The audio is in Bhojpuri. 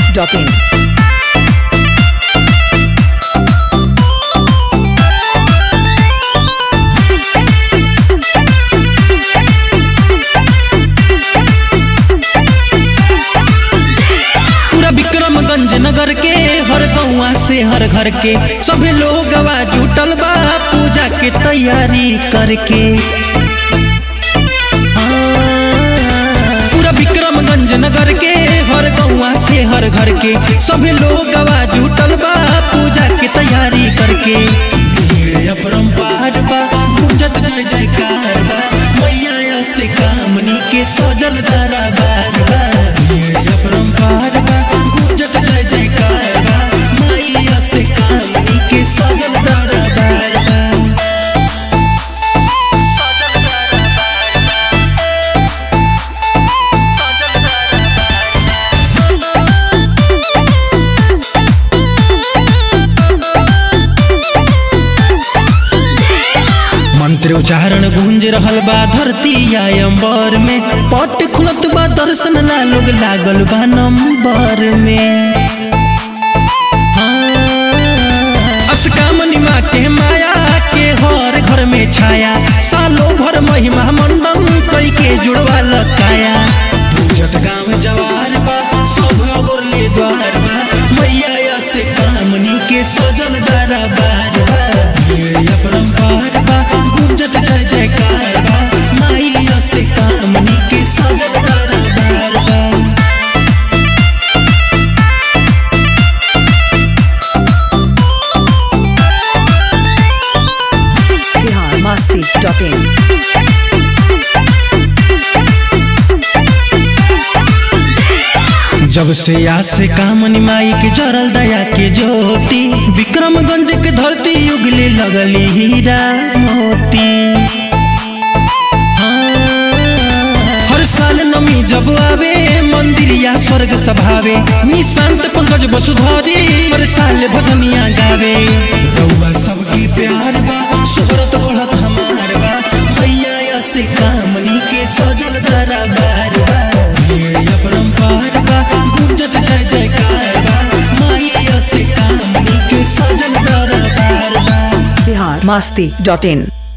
masti.in. पूरा विक्रमगंज नगर के हर गौवा से हर घर के सभी लोग जुटल बा पूजा के तैयारी करके हाँ, पूरा विक्रमगंज नगर के हर गौवा से हर घर के सभी लोग जुटल बा पूजा के तैयारी करके ये अपरंपार बा गूंजत जय जयकार बा मैया से कामनी के सजल दरबार बा ये अपरंपार बा गूंजत जय जयकार बा मैया से कामनी के सजल दरबार बा मंत्र उच्चारण गूंज रहल बा धरती या अंबर में पट खुलत बा दर्शन ला लोग लागल बा नंबर में असकामनी माँ के माया के हर घर में छाया सालों भर महिमा मंडन कई के जुड़वा लकाया पूजत गाँव जवार बा सब अगोरले द्वार बा मैया से कामनी के सजल दरबार बा ये अपरंपार बा गुंजत जय जयकार बा मैया से कामनी के सजल दरबार बा Bihar masti.in. जब से आस कामनी माई के जरल दया के ज्योति विक्रमगंज के धरती उगले लगली हीरा मोती हाँ, हर साल नमी जब आवे मंदिर या स्वर्ग सभावे निशांत पंकज वसुधारी हर साल भजनिया गावे रउआ सबकी प्यार बा शोहरत बढ़त हमार बा भैया से कामनी के सजल दरबार बा ये अपरंपार बा गुंजत जय जयकार बा मैया से कामनी के सजल दरबार बा Bihar masti.in.